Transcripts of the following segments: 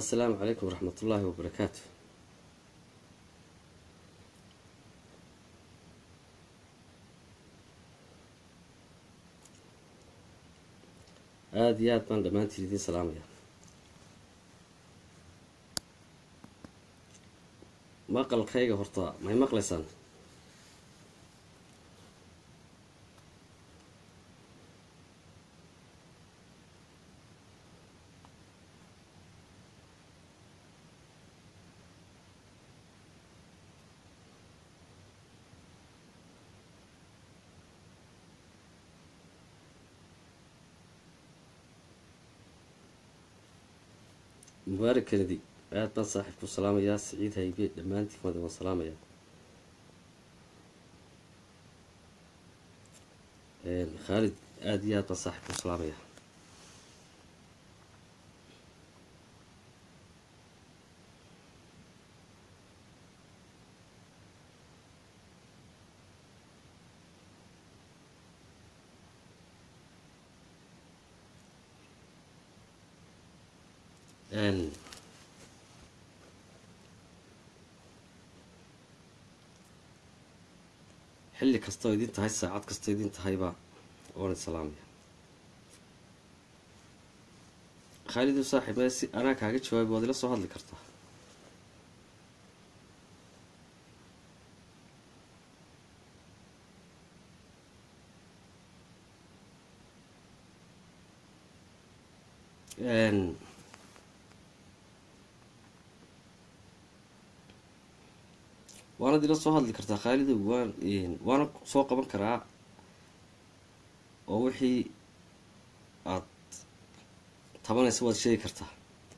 asalaamu calaykum waraxmat ullaahi wabarakaatu aada iyo aad baan dhammaantiin idiin salaamaya maqalkayga horta may maqlaysaan mubaarak kennedy aada baan saaxiibku salaamayaa siciid haybe dhammaantiin wada waan salaamayaa khaalid aada iyo aad baan saaxiibku salaamayaa xilli kastoo idin tahay saacad kastoo idin tahayba oona salaamaya khaalidu saaxiib mee si anaa kaaga jawaabi waad ila soo hadli kartaa waanad ila soo hadli kartaa khaalidow waan waana soo qaban karaa oo wixii aad tabanaysa waad sheegi kartaa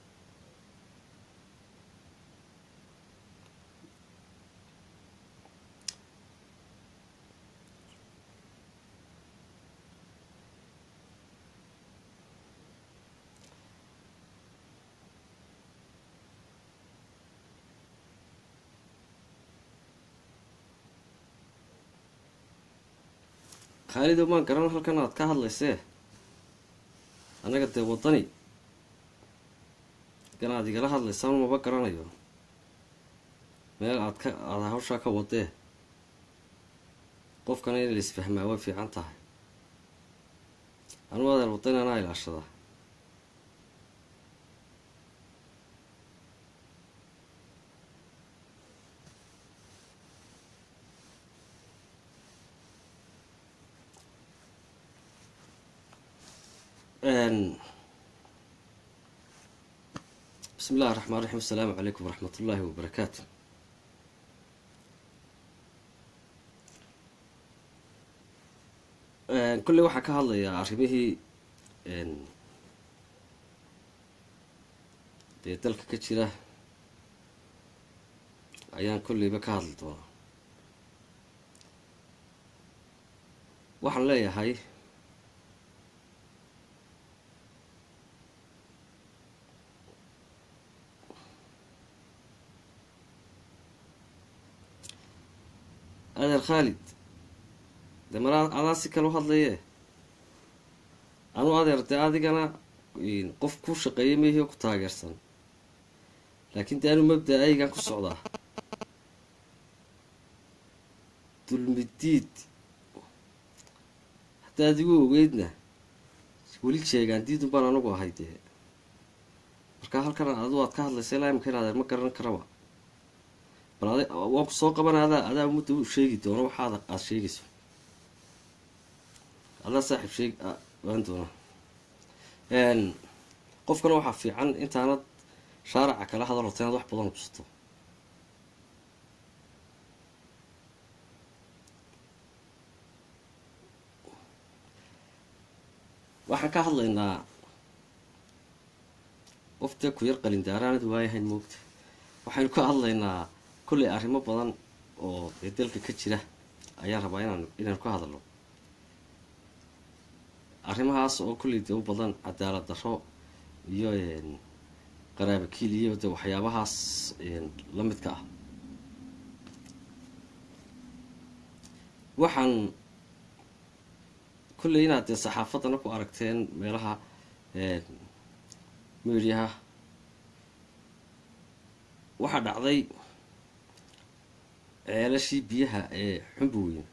khaalidow maan garan halkan aad ka hadlaysee annaga dee waddani halkan aad igala hadlaysaan maba garanayo meel aad ka aada hawshaa ka wadee qofkana in la isfahmaa way fiican tahay anuu adeer waddani anaa ilaashadaa bismi illahi raxmaan raxiim asalaamu calaykum waraxmat ullaahi wabarakaatu kolley waxaa ka hadlayaa arrimihii dee dalka ka jira ayaan kolleyba ka hadli doonaa waxaan leeyahay adeer khaalid dee mar adaa si kale u hadlayee anuu adeer dee adigana qof ku shaqeeya meehio ku taageersan laakiin dee anuu mabda aygan ku socdaa dulmidiid haddaad igu ogeydna weli jeegaan diidun baan anagu ahay dee markaa halkan adu aad ka hadlaysa ilaa imika in adeer ma garan karaba bal ad waan ku soo qabana adaa adaa ummadda u sheegi doono waxaad aada sheegayso adaa saaxiib sheeg waan doonaa qofkana waxaa fiican intaanad shaaraca kala hadal horta inaad wax badan ubsato waxaan ka hadlaynaa qof dee ku yar qalindaaraanad waayahayn moogta waxaynu ka hadlaynaa kolley arrimo badan oo dee dalka ka jira ayaan rabaa inaan inaynu ka hadalno arrimahaas oo kolley dee u badan cadaalad darro iyo qaraabakiil iyo de waxyaabahaas la midka ah waxaan kolley inaad dee saxaafaddana ku aragteen meelaha mediaha waxaa dhacday ceelashii biyaha ee xumbi weyn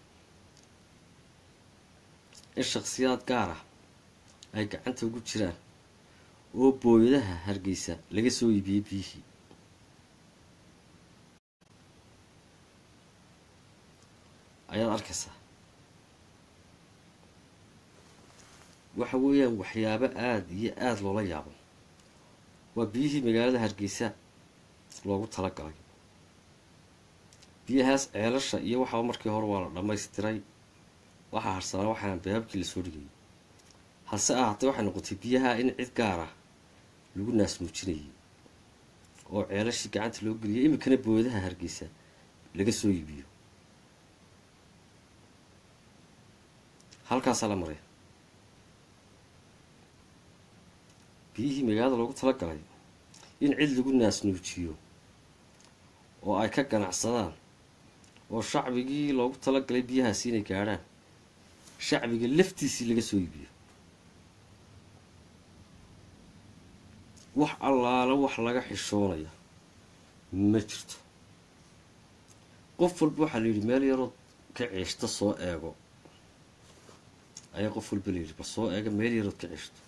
in shakhsiyaad gaar ah ay gacanta ugu jiraan oo booyadaha hargeysa laga soo iibiyey biyihii ayaad arkaysaa waxa weeyaan waxyaabo aada iyo aada loola yaabo waa biyihii magaalada hargeysa loogu talagalay biyahaas ceelasha iyo waxaba markii hore waa la dhammaystiray waxaa harsanaa waxaan baabkii lasoo dhigayay hase ahaatee waxay noqotay biyaha in cid gaar ah lagu naasmuujinayay oo ceelashii gacanta loo geliyay iminkana booyadaha hargeysa laga soo iibiyo halkaasaa la maray biyihii magaalada loogu talagalay in cid lagu naasnuujiyo oo ay ka ganacsadaan oo shacbigii loogu talagalay biyahaasi inay gaadhaan shacbiga laftiisii laga soo iibiyo wax allaala wax laga xishoonaya ma jirto qof walba waxaa la yidhi meel yarood ka ceeshta soo eego ayaa qof walba la yidhi bal soo eega meel yarood ka ceeshto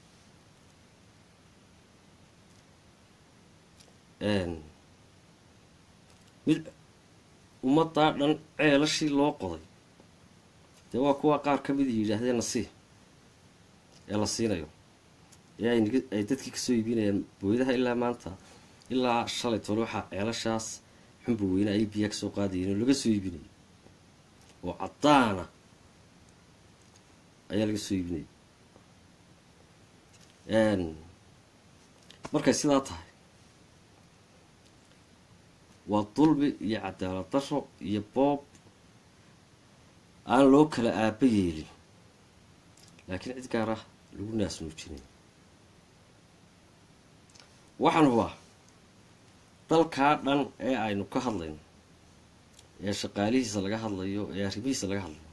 mid ummaddaa dhan ceelashii loo qoday dee waa kuwa qaar ka mida yidhaahdeen nasii ee la siinayo ee ay dadkii kasoo iibinayaan booyadaha ilaa maanta ilaa shalay tole waxaa ceelashaas xumba weyne ay biyaa kasoo qaadayeen oo laga soo iibinayay oo caddaana ayaa laga soo iibinayay markay sidaa tahay waa dulmi iyo cadaalad daro iyo boob aan loo kala aaba yeelin laakiin cid gaar ah lagu naasnuujinay waxaan hubaa dalkaa dhan ee aynu ka hadlayno ee shaqaalihiisa laga hadlayo ee arrimihiisa laga hadlayo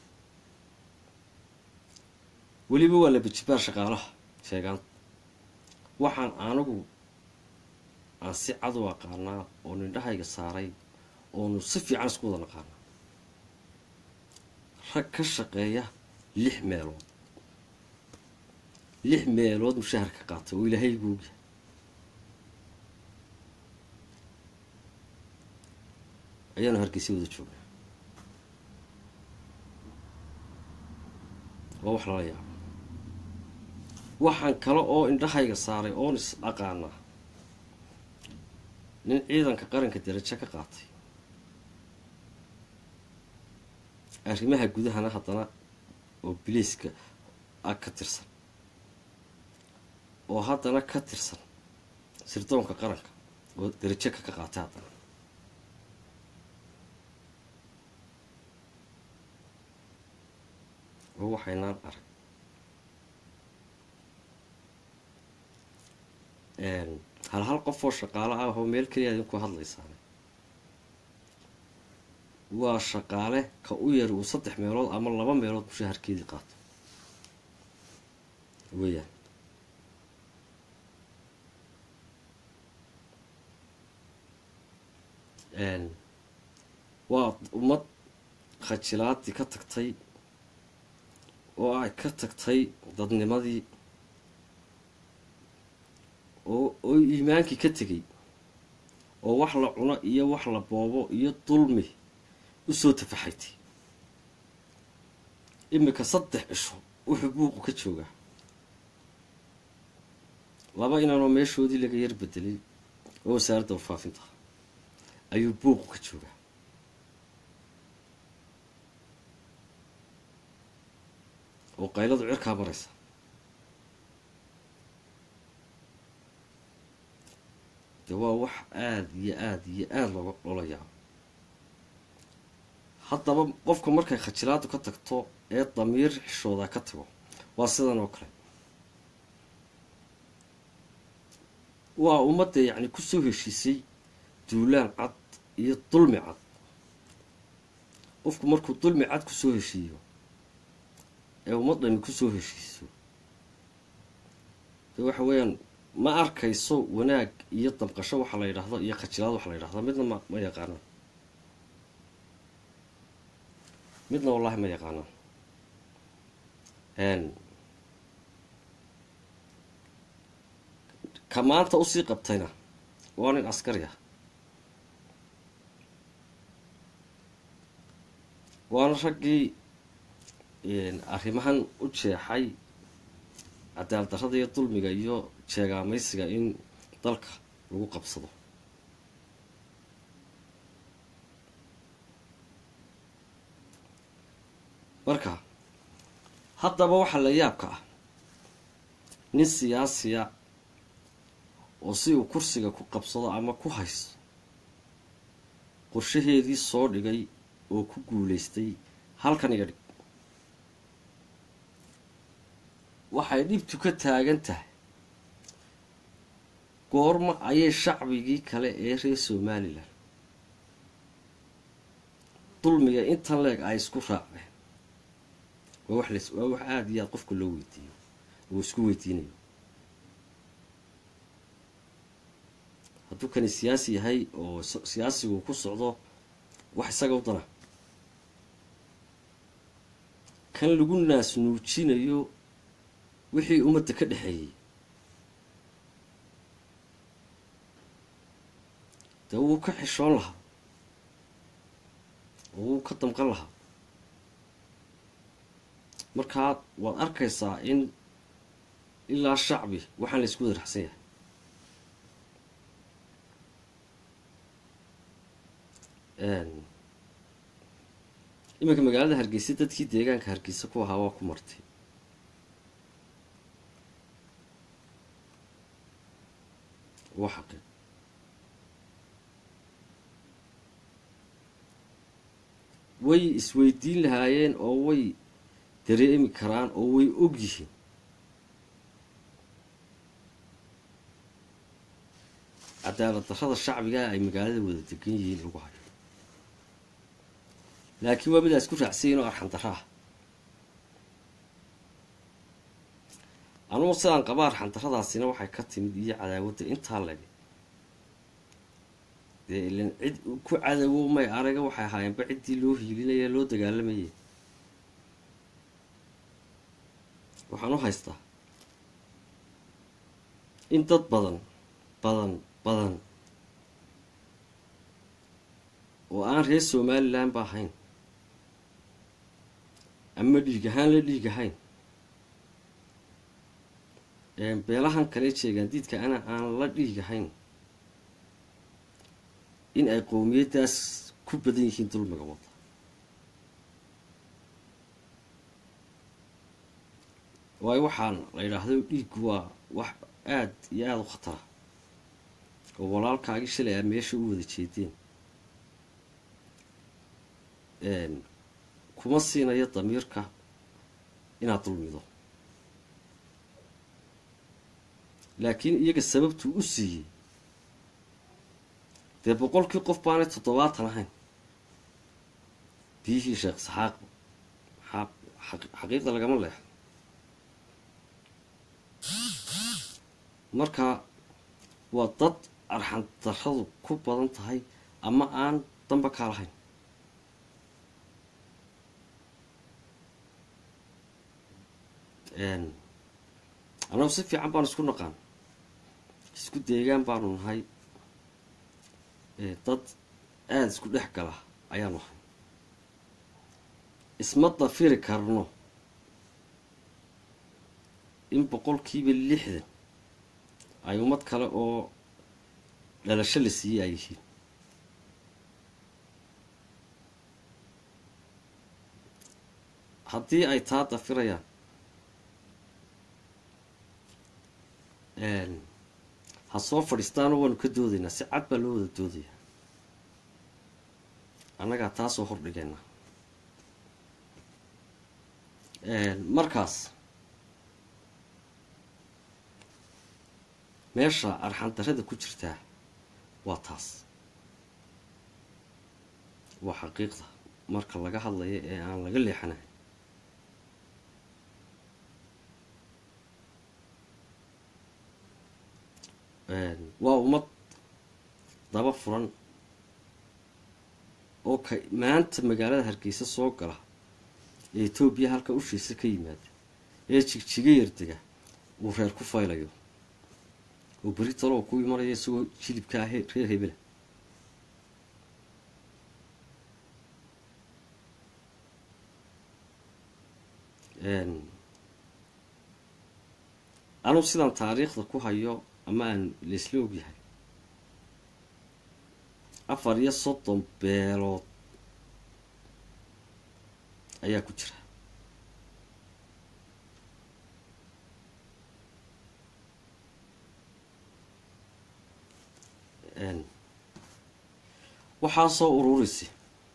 weliba waa la bejibaar shaqaalaha sheegaan waxaan anigu aan si cad u aqaanaa oo nindhahayga saaray oonu si fiican isku wada naqaanaa rag ka shaqeeya lix meelood lix meelood mushahar ka qaatay oo ilaahay guugya ayaanu hargeysa wada joognaa waa wax lala yaabo waxaan kale oo indhahayga saaray oon is aqaanaa nin ciidanka qaranka darajo ka qaatay arrimaha gudahana haddana oo biliiska ah ka tirsan oo haddana ka tirsan sirdoonka qaranka oo darajo ka ka qaatay haddana oo waxaynaan arag hal hal qof oo shaqaale ah oo meel keliya idinku hadlaysaan waa shaqaale ka u yar uu saddex meelood ama laba meelood mushaharkeedii qaato weeyaan waa ummad khajilaadii ka tagtay oo ay ka tagtay dadnimadii oo oo iimaankii ka tegay oo wax la cuno iyo wax la boobo iyo dulmi usoo tafaxaytay iminka saddex cisho wuxuu buuqu ka joogaa laba inaanoo meeshoodii laga yar bedelay oo wasaaradda warfaafinta ayuu buuqu ka joogaa oo qayladu cirkaa maraysa de waa wax aada iyo aada iyo aada looga loola yaabo haddaba qofka markay khajilaadu ka tagto ee damiir xishoodaa ka tago waa sidan oo kale waa ummadda yacni kusoo heshiisay duulaan cad iyo dulmi cad qofku markuu dulmi cad kusoo heshiiyo ee ummaddani kusoo heshiiso de waxa weeyaan ma arkayso wanaag iyo damqasho waxa la yidhaahdo iyo khajilaad waxa la yidhahdo midna ma ma yaqaanaan midna wallaahi ma yaqaanaan ka maanta usii qabtayna waa nin askari ah waana raggii arrimahan u jeexay cadaalad darrada iyo dulmiga iyo jeegaamaysiga in dalka lagu qabsado marka haddaba waxaa la yaabka ah nin siyaasiya oo si uu kursiga ku qabsado ama ku haysto qorshaheedii soo dhigay oo ku guulaystay halkan iga dhig waxay dhibtu ka taagan tahay goorma ayay shacbigii kale ee reer somalilan dulmiga intan leeg ay isku raaceen waa wax las waa wax aada iyo aada qofka loo weydiiyo oo isku weydiinayo hadduu kani siyaasi yahay oo siyaasigu ku socdo wax isaga u dana kan lagu naas nuujinayo wixii ummadda ka dhexeeyey dee wuu ka xishoon lahaa oo wuu ka damqan lahaa markaa waad arkaysaa in ilaa shacbi waxaan la isku wada raxsan yahay iminka magaalada hargeysa dadkii deegaanka hargeysa ku ahaa waa ku martay waa xaqi way isweydiin lahaayeen oo way dareemi karaan oo way og yihiin cadaalad darrada shacbigaa ay magaalada wada degan yihiin lagu hayo laakiin waa midaa isku raacsayin oo arxan darra ah anugu sidaan qaba arxan darradaasina waxay ka timid iyo cadaawadda intaa lege dee ilan cid ku cadawo may araga waxay ahaayeenba ciddii loo hiilinaya loo dagaalamayay waxaan u haystaa in dad badan badan badan oo aan reer somalilan ba ahayn ama dhiig ahaan la dhiig ahayn beelahan kale jeegaandiidka ana aan la dhiig ahayn in ay qowmiyaddaas ku badan yihiin dulmiga wadda waayo waxaan la yidhaahdo dhiiggu waa wax aada iyo aada u khatara oo walaalkaagii shalay aa meesha u wada jeedeen kuma siinayo damiirka inaad dulmido laakiin iyaga sababtuu u siiyey dee boqolkii qof baanay toddobaatan ahayn biyihii sheekh saxaaq maxaa xaqiiqda lagama leexo marka waa dad arxan darradu ku badan tahay ama aan damba kaa lahayn annagu si fiican baanu isku naqaan isku deegaan baanu nahay dad aada isku dhex gala ayaanu ahay isma dafiri karno in boqolkiiba lixdan ay ummad kale oo dhalasho la siiyey ay yihiin haddii ay taa dafirayaan ha soo fadhiistaanoo waanu ka doodaynaa si cad baa loo wada doodaya annagaa taasoo hordhigayna markaas meesha arxandarrada ku jirtaa waa taas waa xaqiiqda marka laga hadlayo ee aan laga leexanayn waa ummad daba furan oo ka maanta magaalada hargeysa soo gala ee etoobiya halka ushiisa ka yimaada ee jigjiga yardega uu reer ku faylayo oo beri talo oo ku imanaya isagoo jilibka ah reer hebela anuu sidaan taariikhda ku hayo ama aan laisla ogyahay afar iyo soddon beelood ayaa ku jira waxaa soo ururisi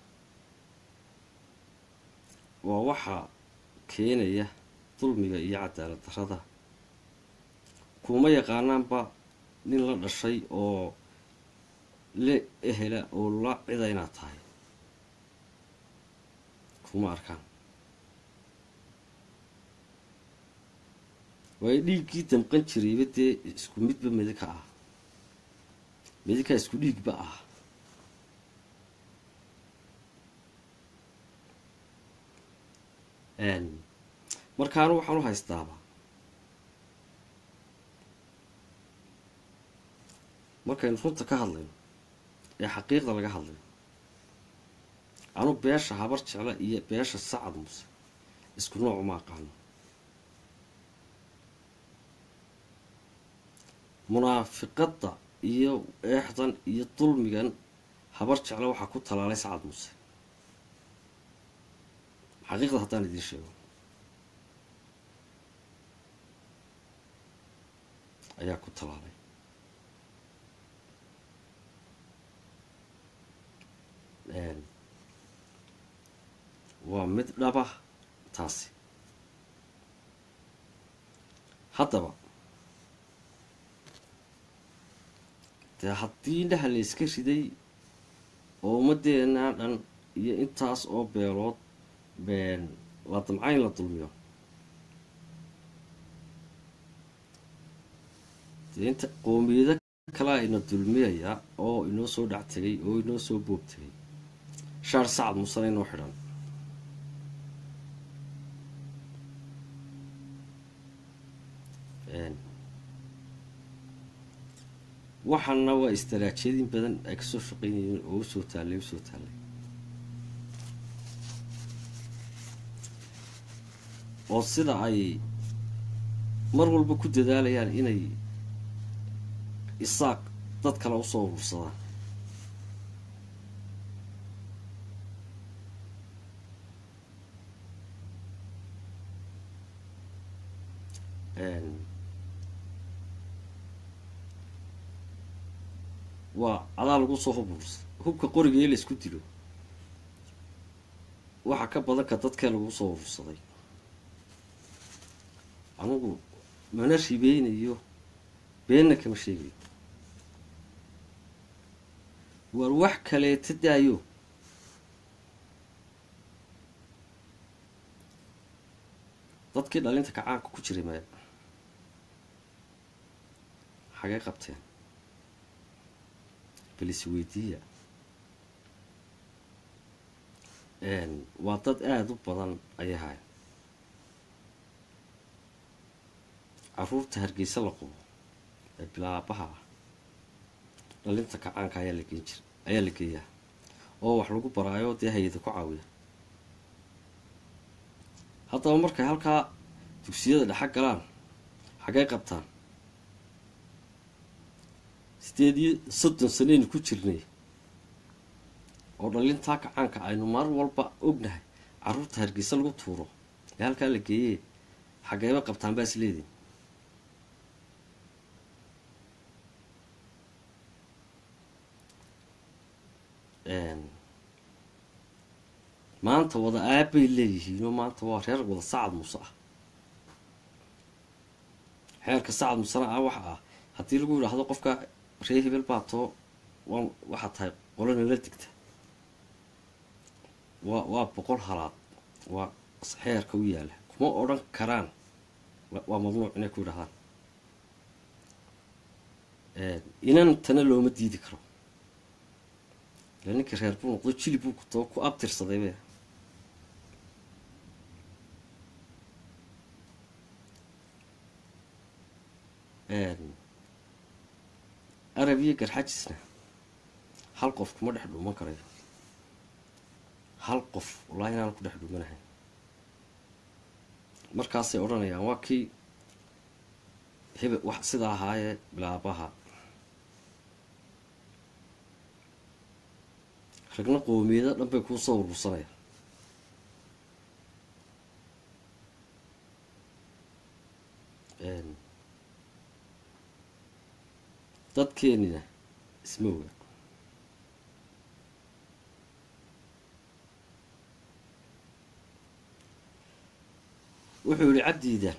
waa waxaa keenaya dulmiga iyo cadaalad darrada kuma yaqaanaanba nin la dhashay oo la ehela oo la cida inaad tahay kuma arkaan waayo dhiiggii damqan jirayba dee isku midba midika ah midika isku dhiigba ah markaanu waxaan u haystaaba markaynu runta ka hadlayno ee xaqiiqda laga hadlayo anu beesha habar jecla iyo beesha sacad muse isku nooc uma aqaano munaafiqadda iyo eexdan iyo dulmigan habar jecla waxaa ku talaalay sacad muse xaqiiqda haddaan idiin sheego ayaa ku talaalay waa mid dhaba taasi haddaba dee haddii indhaha la iska riday oo ummadeenaa dhan iyo intaas oo beelood la damcayn la dulmiyo dee inta qoomiyado kalaa ina dulmiyaya oo inoo soo dhac tegay oo inoo soo boob tegay shaar sacad musane inoo xidhan waxaana waa istaraajiyadin badan ay kasoo shaqeynayeen oo usoo taallay usoo taallay oo sida ay mar walba ku dadaalayaan inay isaaq dad kale usoo urursadaan waa adaa lagu soo hub urursa hubka qoriga ee la isku dilo waxaa ka badan ka dadkee lagu soo urursaday anugu mana ribeynayo beenna kama sheegayo waar wax kaleeta daayo dadkii dhalinta kacaanka ku jiray maya xagee qabteen bal isweydiiya waa dad aada u badan ayay hayan caruurta hargeysa la qubo ee bilaabaha ah dhalinta kacaanka ayaa la geen jir ayaa la geeyaa oo wax lagu baraayo dee hay-ada ku caawiya haddaba markay halkaa dugsiyada dhexa galaan xagee qabtaan sideed iyo soddon sanaynu ku jirnay oo dhalintaa kacaanka aynu mar walba ognahay caruurta hargeysa lagu tuuro ee halkaa la geeyee xageeba qabtaan baa isleedin maanta wada aabbay leeyihiinoo maanta waa reer wada sacad muse ah xeerka sacad musena ah waxa ah haddii lagu yidhaahdo qofka ree hebel baa too waa waxaa tahay qolana la digta waa waa boqol halaad waa xeerka u yaalla kuma odhan karaan waa mamnuuc inay ku yidhahdaan inantana looma diidi karo ila ninkii reer buu noqdo jilib buu kutoo ku abtirsaday be arab iyo garxajisna hal qof kuma dhex dhuuman karayo hal qof wallaahi inaan ku dhex dhuumanahay markaasay odhanayaan waa kii hebe wax sida ahaayee bilaabaha ragna qoomiyado dhan bay kuu soo urursanayaan dadkeenina isma oga wuxuu yihi cabdiidan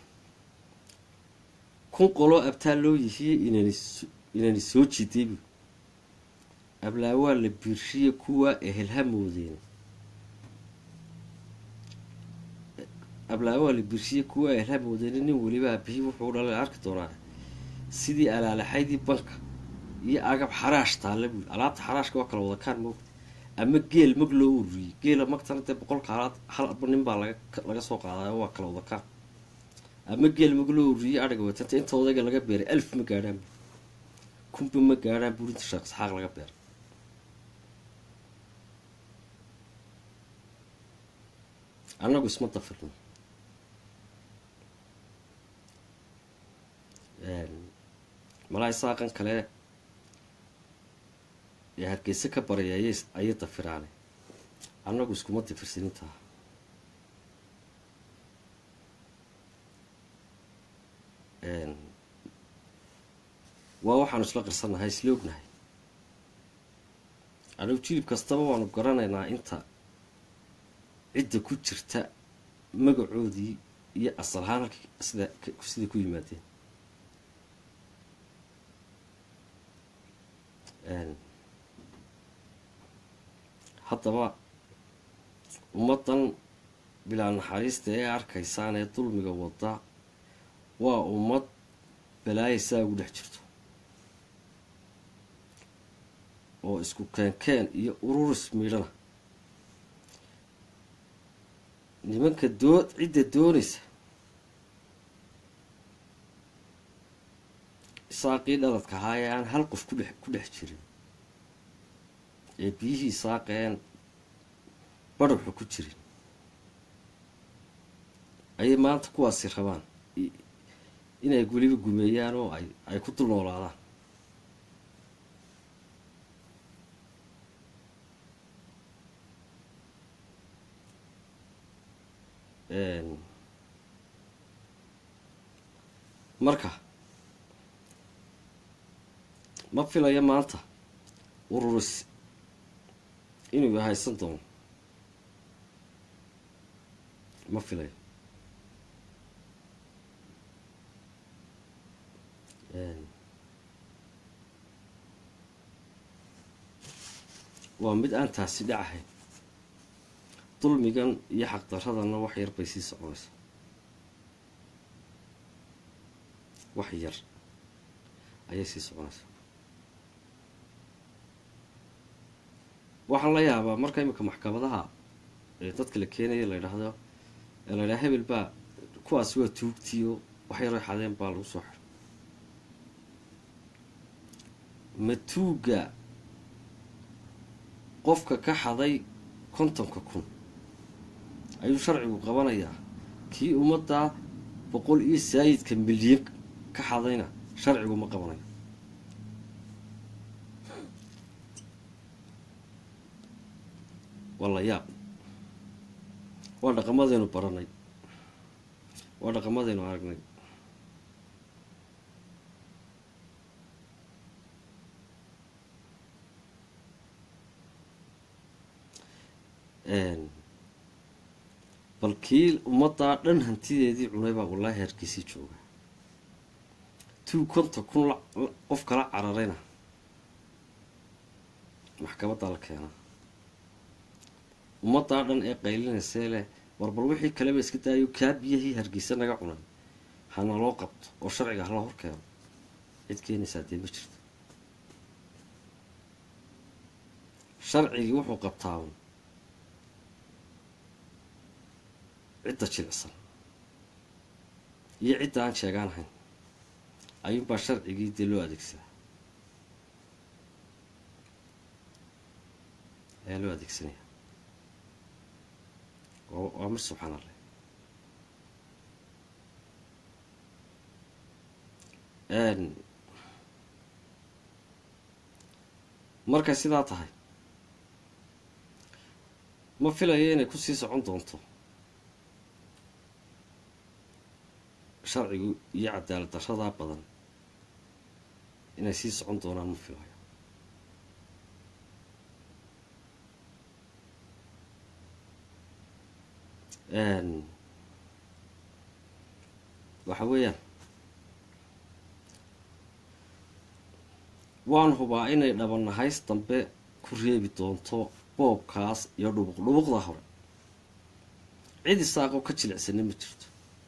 kun qoloo abtaal loo yihiye inani inani soo jiday bu ablaawaa la biirshiye kuwaa ehelha moodeen ablaawaa la biirshiye kuwaa ehelha moodeen nin weliba abihii wuxuu dhalay arki doonaa sidii alaalaxaydii banka iyo agab xaraash taalla buuli alaabta xaraashka waa kala wadakaan moogta ama geel mag loo ururiyey geela magtana dee boqolka halaad halba nin baa laga laga soo qaadayo waa kala wadakaan ama geel mag loo ururiyey adhiga watanta inta odayga laga beeray alf ma gaadhaan bu kunba ma gaadhaan buuri inta sheekh saxaaq laga beeray annagu isma dafirno malaa isaaqan kale ee hargeysa ka baray ayay ayay dafiraane annagu iskuma dafirsanintaha waa waxaanu isla qirsannahay isla ognahay anigu jilib kastaba waanu garanaynaa inta cidda ku jirta magacoodii iyo asal ahaan halkii sida siday ku yimaadeen haddaba ummaddan bilaa naxariista ee arkaysaan ee dulmiga wada waa ummad balaayaysaa ugu dhex jirto oo isku keenkeen iyo ururis miidhana nimanka doo cidda doonaysa isaaqii dhaladka ahaa ee aan hal qof kudhex ku dhex jirin ee biyihii saaqeen badhaxu ku jirin ayay maanta kuwaasi rabaan inay weliba gumeeyaan oo ay ay ku dul noolaadaan marka ma filayo maanta ururis inuu haysan doono ma filayo waa mid aan taasi dhacahayn dulmigan iyo xaqdaradana wax yar bay sii soconaysaa wax yar ayay sii soconaysaa waxaan la yaabaa marka imika maxkamadaha ee dadka la keenaya la ydhaahdo ee la ydhaha hebel baa kuwaasi waa tuugtiyo wax yaroy xadeen baa lagu soo xiray ma tuugga qofka ka xaday kontonka kun ayuu sharcigu qabanayaa kii ummaddaa boqol iyo saayidka milyan ka xadayna sharcigu ma qabanayo waa la yaab waa dhaqamadaynu baranay waa dhaqamadaynu aragnay bal kii ummaddaa dhan hantideedii cunay baa wallaahi hargeysii jooga tuu konta kun qof kala cararayna maxkamaddaa la keenaa ummaddaa dhan ee qaylinaysee leh war bal wixii kaleba iska daayo kaa biyahii hargeysa naga cunay hana loo qabto oo sharciga hala hor keeno cid keenaysaa dee ma jirto sharcigii wuxuu qabtaa un cidda jilicsan iyo cidda aan sheegaan ahayn ayuunbaa sharcigii dee loo adeegsadaa ayaa loo adeegsanaya waa mar subxaan allah markay sidaa tahay ma filayo inay kusii socon doonto sharcigu iyo cadaalad daradaa badan inay sii socon doonaan ma filayo waxa weeyaan waan hubaa inay dhabanahays dambe ku reebi doonto boobkaas iyo dhubuq dhubuqda hore cid isaaqoo ka jilicsana ma jirto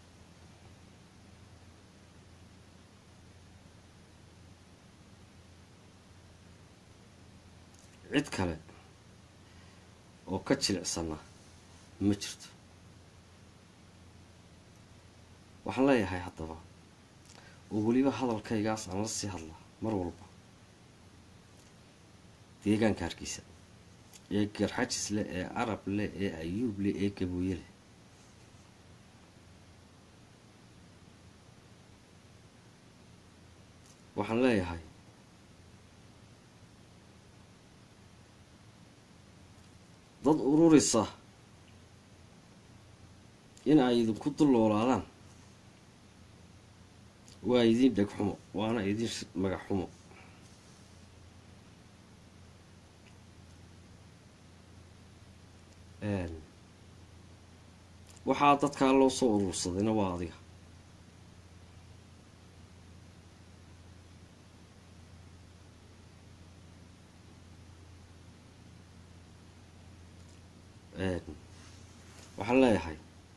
cid kale oo ka jilicsana ma jirto waxaan leeyahay haddaba oo weliba hadalkaygaas aan la sii hadlaa mar walba deegaanka hargeysa ee garxajis leh ee carab leh ee ayuub leh ee gabooye leh waxaan leeyahay dad ururisa in ay idinku dulloolaadaan waa idiin dheg xumo waana idiin magac xumo waxaa dadkaa loo soo urursadayna waa adiga waxaan leeyahay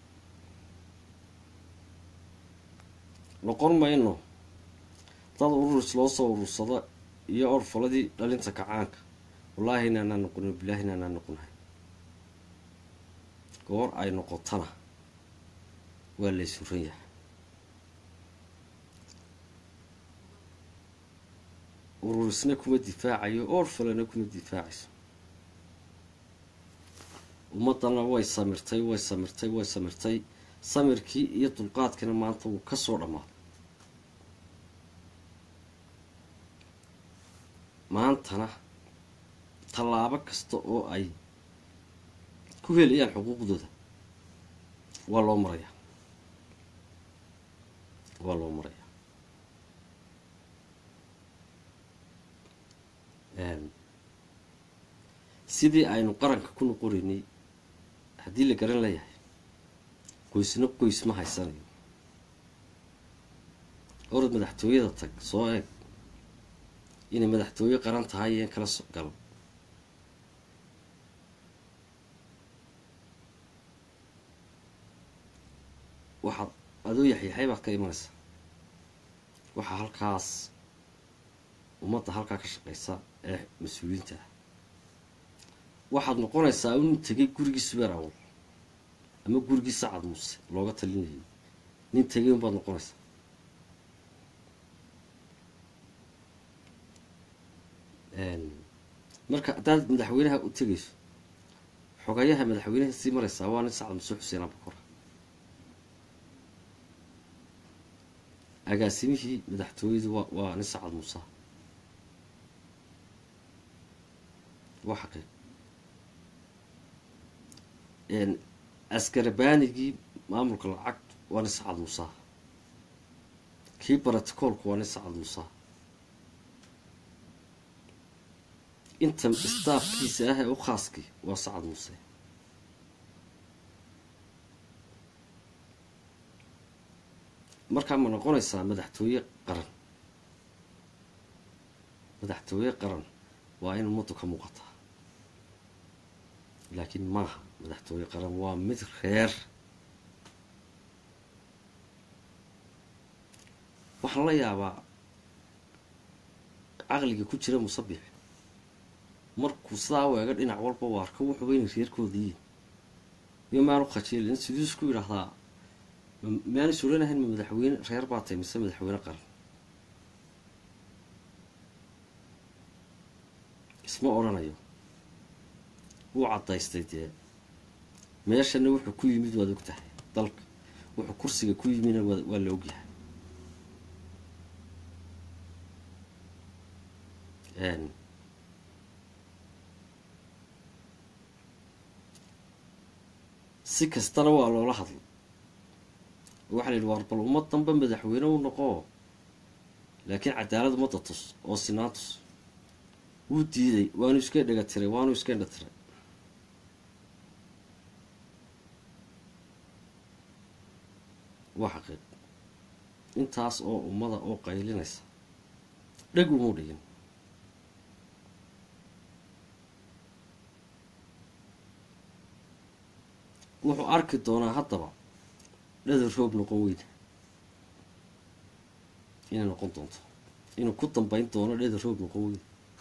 noqon mayno dad ururis loo soo urursado iyo orfaladii dhalinta kacaanka wallaahi inaanaan noqonin bilaahi inaanaan noqonahay goor ay noqotana waa laysuran yahay ururisna kuma difaacayo orfalena kuma difaacayso ummaddana way samirtay way samirtay way samirtay samirkii iyo dulqaadkiina maanta wuu ka soo dhammaaday maantana tallaabo kasta oo ay ku helayaan xuquuqdooda waa loo marayaa waa loo marayaa sidii aynu qaranka ku noqonaynay haddii la garan layahay qoysna qoys ma haysanayo orad madaxtooyada tag soo eeg inay madaxtooye qaran tahay iyo in kala gal waxaad adoo yaxyaxay baad ka imanaysaa waxaa halkaas ummadda halkaa ka shaqeysa ee mas-uuliyiinta ah waxaad noqonaysaa nin tegay gurigii subeer awal ama gurigii sacad muuse looga talinayay nin tegay unbaad noqonaysaa marka haddaad madaxweynaha u tegayso xogayaha madaxweynaha sii maraysaa waa nin sacad muuse xuseen abakora agaasimihii madaxtooyadu waa waa nin sacad muuse waa xaqiiq askarabaanigii maamulka lacag waa nin sacad muuse kii baraticoolku waa nin sacad muuse inta staafkiisa ah ee u khaaskii waa sacad muuse markaa ma noqonaysaa madaxtooye qaran madaxtooye qaran waa in ummaddu ka muuqataa laakiin maaha madaxtooye qaran waa mid reer waxaan la yaabaa caqliga ku jira musabix markuu sidaa u eega dhinac walba u arko wuxuuba inay reerkoodiiyiin iyo maanu khajiilin siduu isku yidhaahdaa maanu suranahayn ma madaxweyne reer baa tay mise madaxweyne qaran isma odhanayo wuu caddaystay dee meeshana wuxuu ku yimid waad og tahay dalka wuxuu kursiga ku yimidna waa la ogyahay si kastana waa loola hadlay waxaa la yidhi waar bal ummad danba madaxweyne u noqoo laakiin cadaalad ummadda tus oo sinaan tus wuu diiday waanu iska dhega tiray waanu iska indha tiray waa xaqiiq intaas oo ummada oo qaylinaysa dheg umuu dhigin wuxuu arki doonaa haddaba dhadar roob noqon weyne inay noqon doonto inuu ku dambeyn doono dhadar roob noqon weyne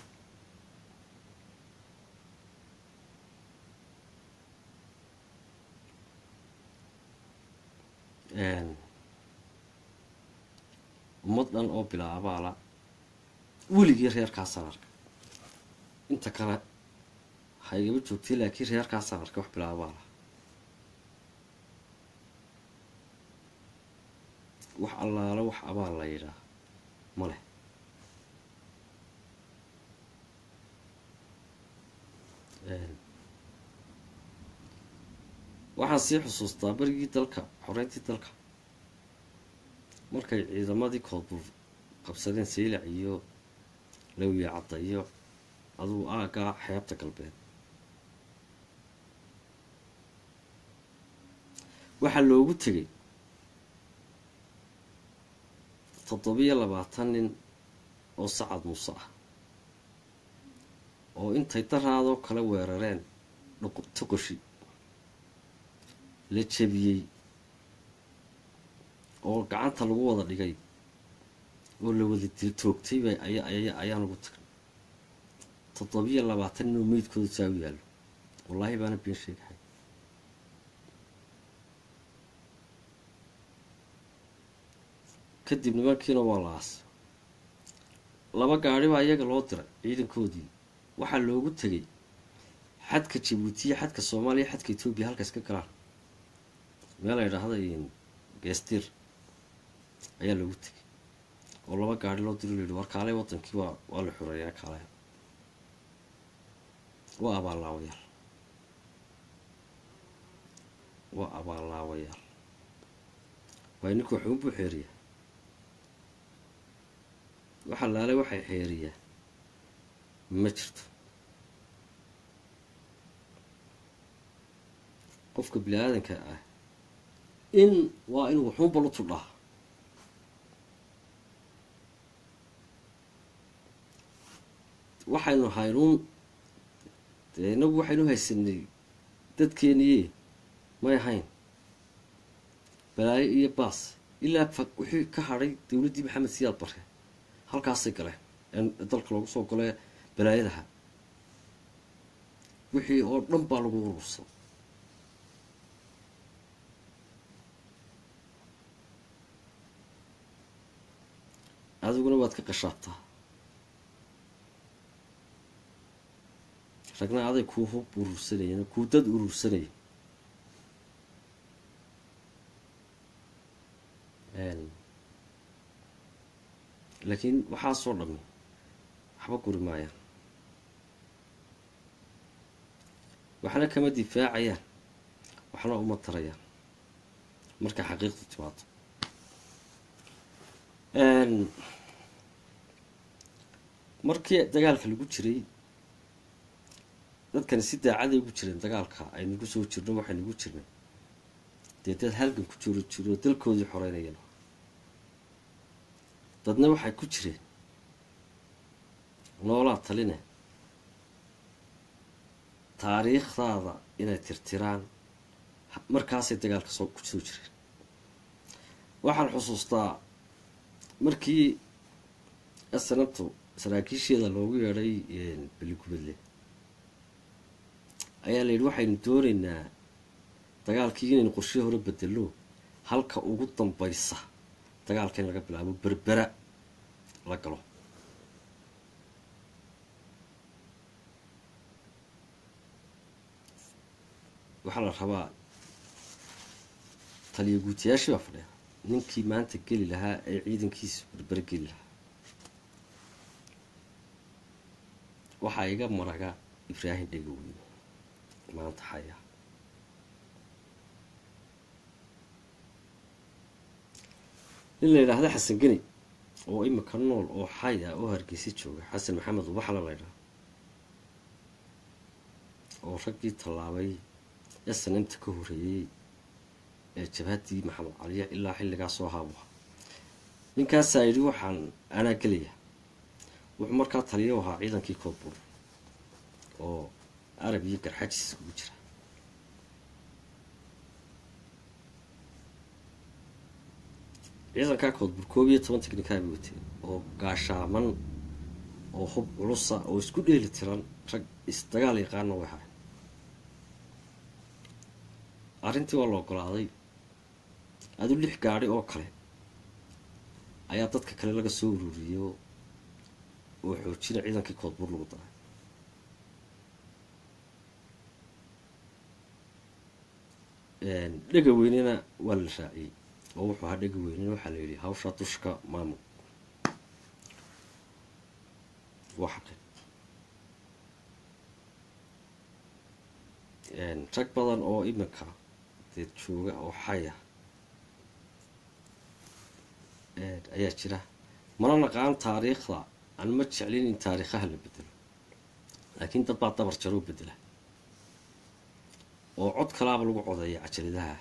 ummad dhan oo bilaabaala weligii reerkaasaan arka inta kale ha igaba joogtay laakiin reerkaasaan arka wax bilaabaala wax allaale wax abaal la yidhaah ma leh waxaan sii xusuustaa berigii dalka xoreyntii dalka markay ciidamadii koodbuur qabsadeen saylac iyo lawiya cadda iyo adugu aaggaa xeebta galbeed waxaa loogu tegay toddobiyo labaatan nin oo sacad muuse ah oo intay daraadoo kale weerareen toqoshi la jebiyey oo gacanta lagu wada dhigay oo la wada dil toogtay bay ayaan ugu tagnay toddobiyo labaatan nin oo meydkooda saa u yaallo wallaahi baana been sheegahay kadib nimankiina waa la aasay laba gaadhi baa iyaga loo diray ciidankoodii waxaa loogu tegay xadka jabuutiya xadka soomaaliya xadka etoobiya halkaas ka galaan meel la ydhaahda geestiir ayaa loogu tegay oo laba gaadhi loo diro layidhi war kaalay wadankii waa waa la xoreeyaa kaalaya waa abaallaawayaal waa abaallaawayaal waay ninku waxuunbuu xeeriyaa waxa laale waxay xeeriyaa ma jirto qofka bini aadanka ah in waa inuu waxuunba lu tudhaa waxaynu haynuun dee inagu waxaynu haysanay dadkeeniye may ahayn balaayo iyo baas ilaa fa wixii ka hadhay dowladdii maxamed siyaad bare halkaasay galeen ee dalka loogu soo golee balaayadaha wixii oo dhan baa lagu urursan adiguna waad ka qashaabtaa ragna aday kuu hub urursanayeen kuu dad urursanaya laakiin waxaasoo dhami waxba guri maayaan waxna kama difaacayaan waxna uma tarayaan markay xaqiiqdu timaado markii dagaalka lagu jiray dadkani si daacaday ugu jireen dagaalka aynagu soo jirno waxaynagu jirnay dee dad halgan ku jiro jiro dalkoodii xoreynayeen dadna waxay ku jireen noolaa taline taariikhdaada inay tirtiraan markaasay dagaalka soo ku soo jireen waxaan xusuustaa markii asanabtu saraakiisheeda loogu yeedhay beligubadle ayaa la yidhi waxaynu doonaynaa dagaalkii inaynu qorshe hore bedelo halka ugu dambaysa dagaalka in laga bilaabo berbera la galo waxaa la rabaa taliya guutiyaashii baa fadhiya ninkii maanta geli lahaa ee ciidankiisa berbere geli lahaa waxaa iga maraga ibraahim dhegaweyne maanta haya nin la yidhaahda xasan geni oo imika nool oo xay ah oo hargeysa jooga xasan maxamed ubaxla la ydhaha oo raggii tallaabay snmta ka horeeyey ee jabhaddii maxamed caliya ilaa xilligaa soo haabuha ninkaasaa yidhi waxaan anaa gelaya wuxuu markaa taliyo ahaa ciidankii koodbuur oo arab iyo garxajis ugu jira ciidankaa koodbuur koob iyo toban technikaa bay wateen oo gaashaaman oo hub culusa oo isku dheeli tiran rag isdagaal yaqaana way haray arrintii waa la ogolaaday adu lix gaadhi oo kale ayaa dadka kale laga soo ururiyey oo xoojina ciidankii koodbuur lagu daray dhega weynena waa la raaciyey oo wuxuu ahaa dhega weynena waxaa la yidhi hawshaa dushka maamul waa xaqi rag badan oo iminka deed jooga oo xaya ayaa jira mana naqaan taariikhda aan ma jeclin in taariikhaha la bedelo laakiin dad baa dabar jaroo bedela oo cod kalaaba lagu codeeya cajaladaha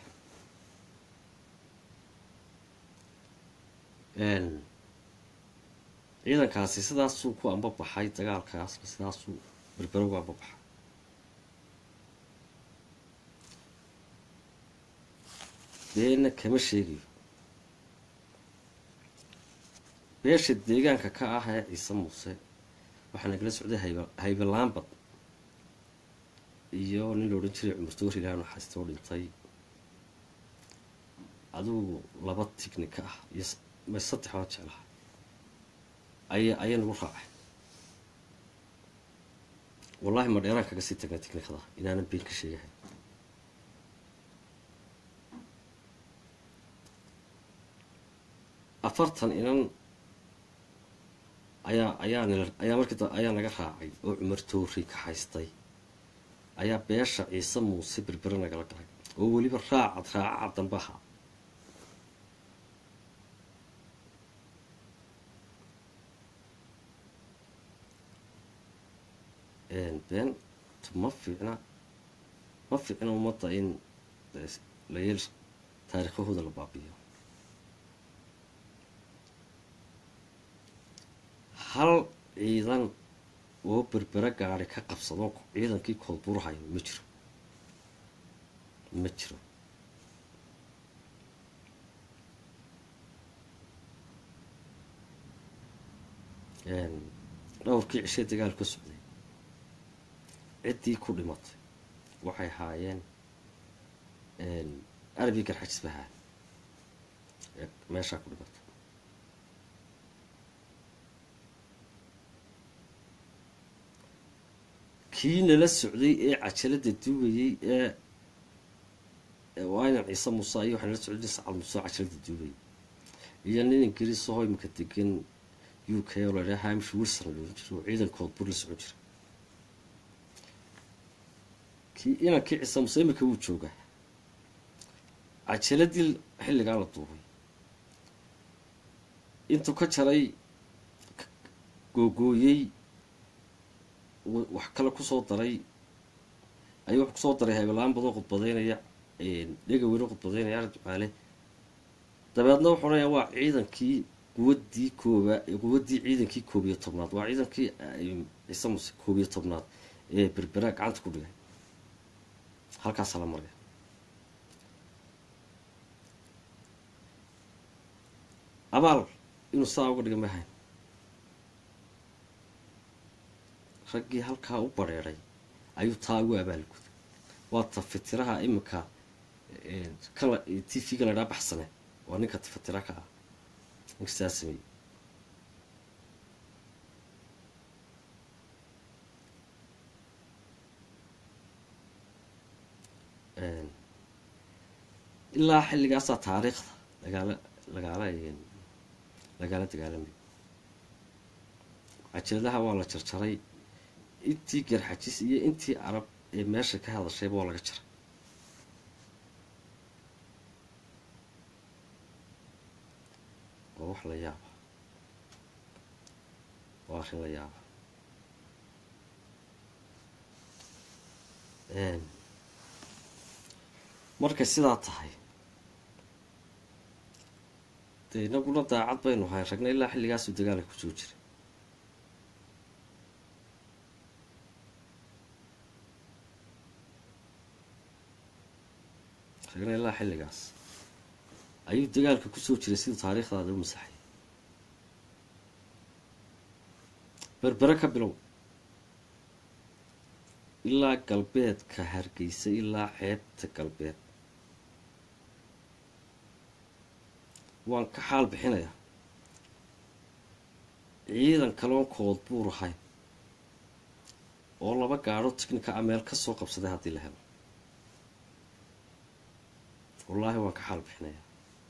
ciidankaasi sidaasuu ku ambabaxay dagaalkaasna sidaasuu berbero ugu ambabaxay beena kama sheegayo beesha deegaanka ka ah ee ciise muuse waxaa nagala socday hayba haybe laambad iyo nin la odhan jiray cumar toori ilaah naxaasta oo dhintay adugu laba tignika ah iyo ma saddex baan jeclaha aya ayaa nagu raacay wallahi ma dheeraan kaga sii tagnay tignikada inaanan been ka sheegahay afartan inan ayaa ayaa nila ayaa markii ayaa naga raacay oo cumar toori ka haystay ayaa beesha ciise muuse berbere nagala galay oo weliba raacad raacaca dambe ahaa been ma fiicna ma fiicna ummadda in la yeel taariikhahooda la baabiyo hal ciidan oo berbere gaari ka qabsado ciidankii koodbuurhayo ma jiro ma jiro dhowrkii cishee dagaal ka socday ciddii ku dhimatay waxay haayeen arabi garxajis bahaa meeshaa ku dhimatay kii nala socday ee cajalada duubayey ee waayan ciise muuse iyo waxaa nala socday sacal muuse oo cajalada duubayay iyo nin ingiriis ahoo imika degan u k oo la dhaha hamish wilson loolan jiro oo ciidankood bur la socon jira kii inankii ciise muuse imika wuu joogaa cajaladii xilligaa la duubay intuu ka jaray googooyey wax kale kusoo daray ayuu wax kusoo daray haybalaan badoo khudbadeynaya dhega weyne khudbadeynaya arag ducaale dabeedna wuxuu odhanaya waa ciidankii quwaddii kooba quwaddii ciidankii koob iyo tobnaad waa ciidankii ciise muse koob iyo tobnaad ee berbera gacanta ku dhigay halkaasaa la maraya abaal inuu saa uga dhiga mahayn raggii halkaa u badrheeray ayuu taa ugu abaalguday waa tafatiraha iminka kala t v-ga la dhaa baxsane waa ninka tafatira ka ah ninka sidaa sameeyey ilaa xilligaasaa taariikhda lagaala lagaala lagaala dagaalamay cajaladaha waa la jarjaray intii garxajis iyo intii carab ee meesha ka hadashayba waa laga jaray waa wax la yaaba waa arrin la yaaba markay sidaa tahay dee inaguna daacad baynu hayn ragna ilaa xilligaasuu dagaalka kusoo jiray ragna ilaa xilligaas ayuu dagaalka kusoo jiray siduu taariikhdaada u masaxay berbere ka bilow ilaa galbeedka hargeysa ilaa xeebta galbeed waan ka xaal bixinayaa ciidan kaloon kood buur ahayn oo laba gaadho tignika a meel ka soo qabsaday haddii la helo wallaahi waan ka xaal bixinayaa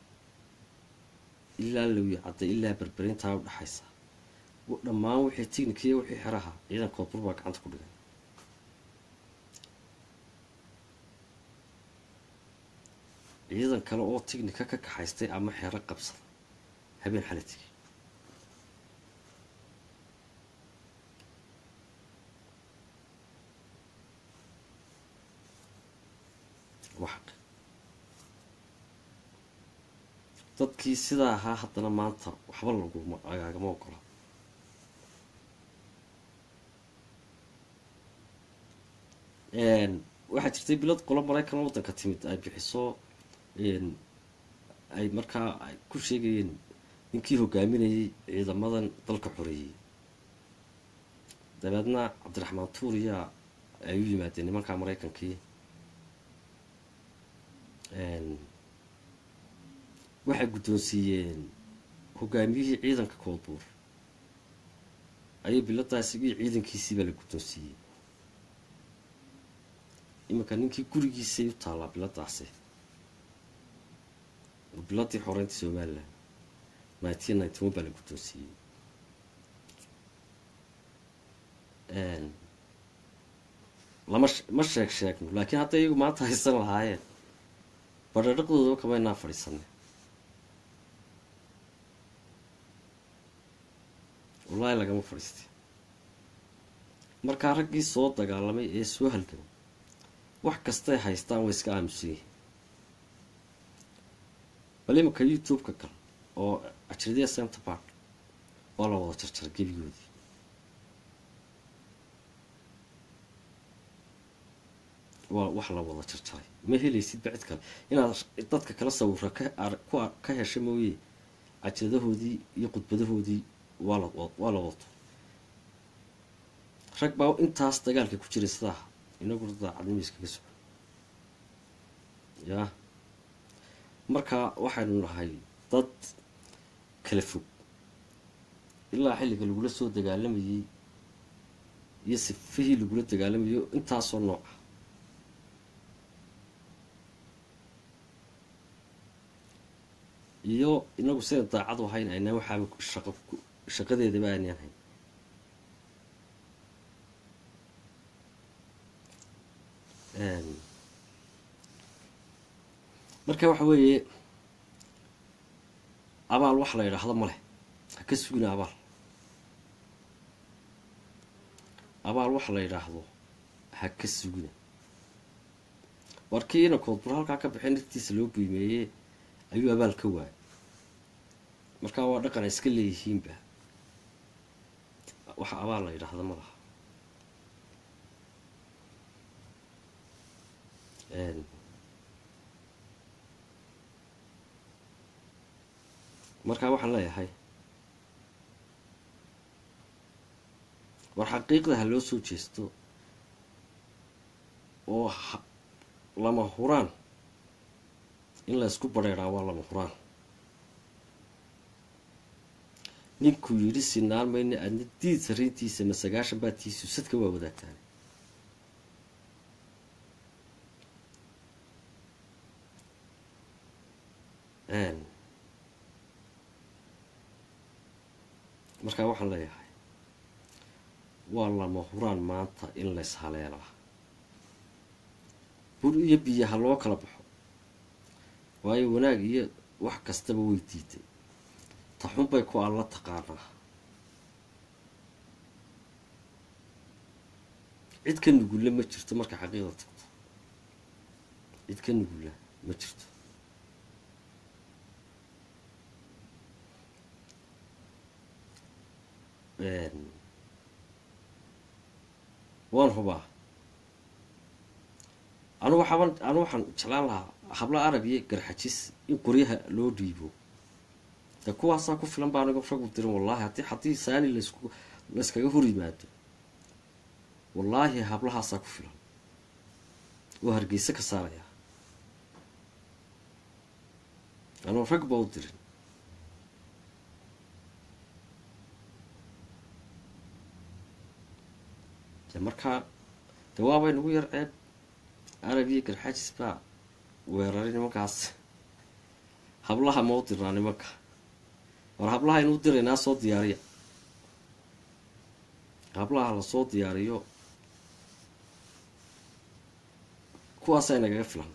ilaa lawyi cadday ilaa berberintaa u dhexaysa dhammaan wixii tignika iyo wixii xeraha ciidan kood buur baa gacanta ku dhigay ciidan kale oo tignika ka kaxaystay ama xero qabsada habeen xala tigi waa xaq dadkii sidaa ahaa haddana maanta waxba laguma agaagama ogola waxaa jirtay bilad qolo maraykan waddanka timid ay bixiso ay markaa ay ku sheegayeen ninkii hogaaminayay ciidamadan dalka xoreeyey dabeedna cabdiraxmaan tuuriya ay u yimaadeen nimanka maraykankii waxay guddoonsiiyeen hogaamiyihii ciidanka koodbuur ayay biladaasi iyo ciidankiisiibaa la guddoonsiiyey iminka ninkii gurigiisay u taallaa biladaasi biladii xoreynta somalilan nineteen ninety one baa la guddoonsiiyey lama ma sheeg sheegno laakiin hadday iyagu maanta haysan lahaayeen badhadhaqdoodaba kamaynaa fadhiisanay wallaahi lagama fadhiistay markaa raggii soo dagaalamay ee soo halgamay wax kastay haystaan way iska aamusan yihiin bal iminka youtube-ka gal oo ajradiya center park oo la wada jarjaray gebigoodii waa wax la wada jarjaray ma helaysid bacid kale inaad dadka kala sawira ka hesha mooye cajadahoodii iyo khudbadahoodii waala waa la wato rag baa intaas dagaalka ku jiray sidaa inaguna daacadnimo iskaga sugo yaa marka waxaynu nahay dad kala fog ilaa xilliga lagula soo dagaalamayey iyo sifihii lagula dagaalamayo intaasoo nooca iyo inagu sidan daacad u hayn aynaa waxaaba shaqo shaqadeedaba aanan hayn marka waxa weeye abaal wax la yidhaahdo ma leh ha ka sugina abaal abaal wax la yidhaahdo ha ka sugina warkii inankood bur halkaa ka baxay naftiisa loo qiimeeyey ayuu abaal ka waayay markaa waa dhaqan ay iska leeyihiinba waxa abaal la yidhaahdo ma laha markaa waxaan leeyahay war xaqiiqda ha loo soo jeesto oo lama huraan in la ysku badheedhaa waa lama huraan ninkuu yidhi sinaan mayna adna diid sariintiisa ma sagaashan baa tiisu sadka waa wadaagtaan markaa waxaan leeyahay waa lama huraan maanta in lays haleelaa bur iyo biyaha loo kala baxo waayo wanaag iyo wax kastaba way diiday taxun bay ku alla taqaanaa cid ka nugulla ma jirto marka xaqiiqda tagto cid ka nugulla ma jirto waan hubaa anu waxaban anu waxaan jeclaan lahaa habla arab iyo garxajis in qoryaha loo dhiibo de kuwaasaa ku filan baa anigo ragu dirin wallaahi haddii haddii saani laysku layskaga hor yimaado wallaahi hablahaasaa ku filan oo hargeysa ka saaraya anuu rag ba u dirin de markaa de waabay nagu yar ceeb arab iyo garxajis baa weeraray nimankaas hablaha ma u dirnaa nimanka war hablaha inuu diraynaa soo diyaariya hablaha lasoo diyaariyo kuwaasaa nagaga filan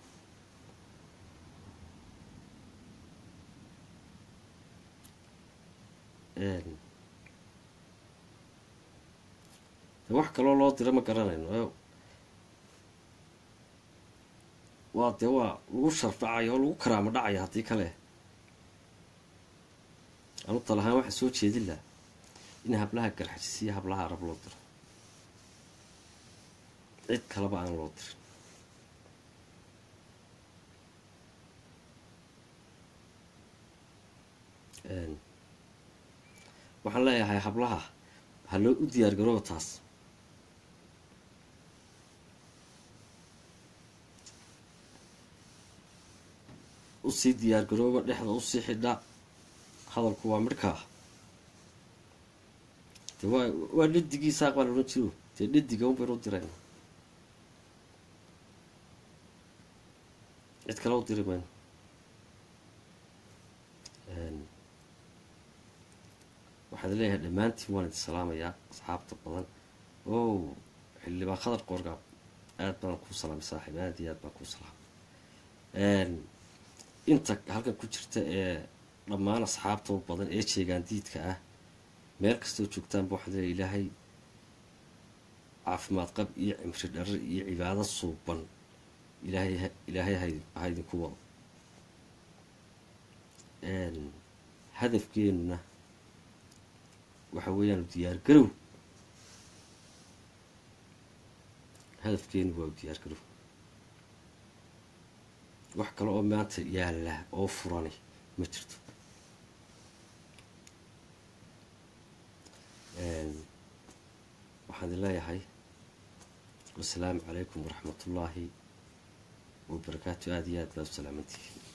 de wax kaloo loo dira ma garanayno waa dee waa lagu sharfacayo oo lagu karaamo dhacayo haddii kale anu talahaan waxaa soo jeedin laha in hablaha garxajis iyo hablaha arab loo diro cid kaleba aan loo dirin waxaan leeyahay hablaha ha loo u diyaar garooba taas usii diyaar garooba dhexda usii xidha hadalku waa midhkaa de waa waa dhadigiisaaq baa la odhan jiro dee dhadiga un baynu u dirayna cid kale u diri mayno waxaad leeyahay dhammaantiin waan idin salaamayaa asxaabta badan o xildhibaan khadar qoorgaab aad baan kuu salaamay saaxiib aad iyo aad baan kuu salaamay inta halkan ku jirta ee dhammaan asxaabta badan ee jeegaan diidka ah meel kastoo joogtaanba waxaad leeyahay ilaahay caafimaad qab iyo cimri dharar iyo cibaado suuban ilaahay ilaahay ha idinku wado hadafkeenuna waxa weeyaan diyaar garow hadafkeenu waa diyaar garow wax kale oo maanta yaalla oo furani ma jirto waxaan idin leeyahay wasalaamu calaykum waraxmat ullaahi wabarakaatu aada iyo aad baad u salaamantihiin